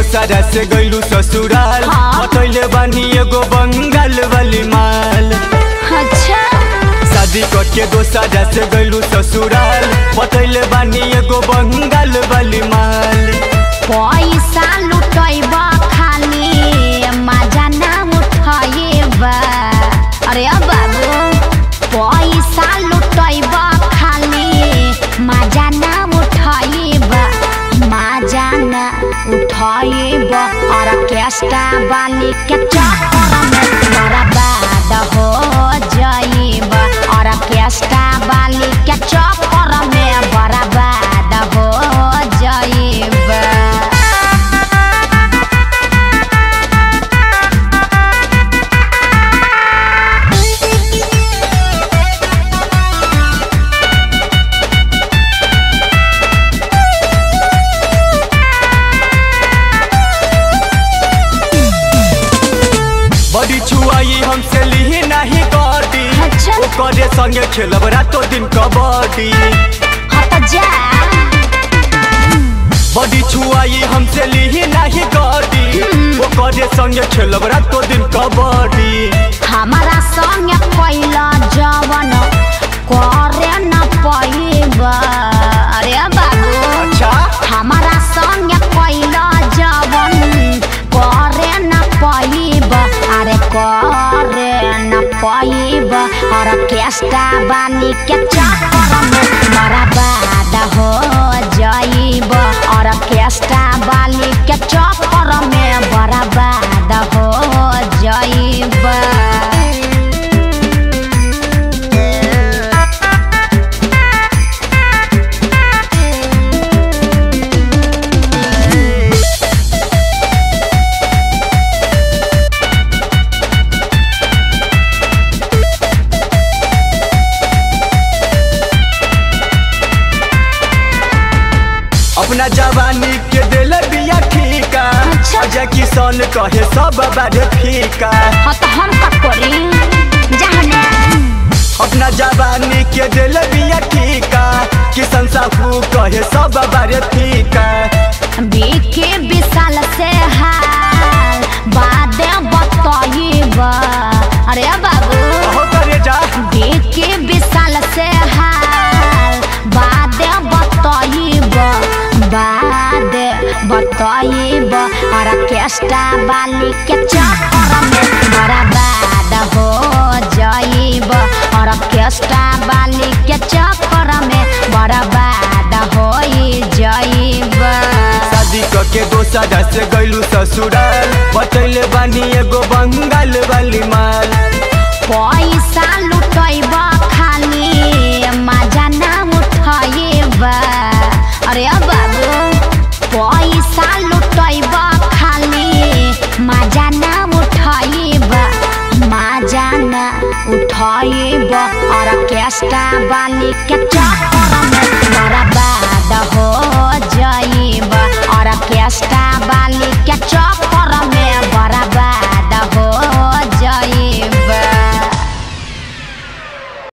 दोसरा से गइलू ससुराल हाँ। बतैले बानी एगो बंगाल वाली माल अच्छा शादी करके दोसरा से गइलू ससुराल बतैले बानी एगो बंगाल वाली माल पैसा लुटैब खाली मजा ना उठैब अरे अब बाबू पैसा लुटैब खाली मजा ना उठैब मजा ना उठैब ऑर्केस्ट्रा वाली के चक्कर में बर्बाद हो जाइब ऑर्केस्ट्रा वाली के चक्कर में बर्बाद हो जाइब बड़ी छुआई हमसे ली नहीं कटी अच्छा। ओकरे संगे खेलब रातो दिन कबड्डी हट जा बड़ी छुआई हमसे ली नहीं कटी ओकरे संगे खेलब रातो दिन कबड्डी हमारा संग कैला जवन करे न पैब अरे बाबू अच्छा हमारा संग कैला जवन करे न पैब अरे करे न पैब ऑर्केस्ट्रा बानी के चक्कर में बर्बाद हो जाइब ऑर्केस्ट्रा वाली के चक्कर में बर्बाद हो जाइब अपना जवानी के दिल बिया ठीका अच्छा। अजय किसान कहे सब बारे फीका हाँ तो हम का करी जाने अपना जवानी के दिल बिया ठीका किसान साहू कहे सब बारे फीका बीके विशाल से हाल बादे बताइब अरे बाबू हो करे जा बीके विशाल से हाल बादे बताइब बादे बताइब ऑर्केस्ट्रा वाली के चक्कर में बर्बाद हो जाइब ऑर्केस्ट्रा वाली के चक्कर में बर्बाद हो जाइब शादी करके दोसरा से गइलू ससुराल बतैले बानी एगो बंगाल वाली माल पैसा लुटैब खाली मजा ना उठैब अरे बाबू पैसा लुटैब खाली मजा ना उठैब मजा ना उठैब ऑर्केस्ट्रा वाली के चक्कर में बर्बाद हो जाइब ऑर्केस्ट्रा वाली के चक्कर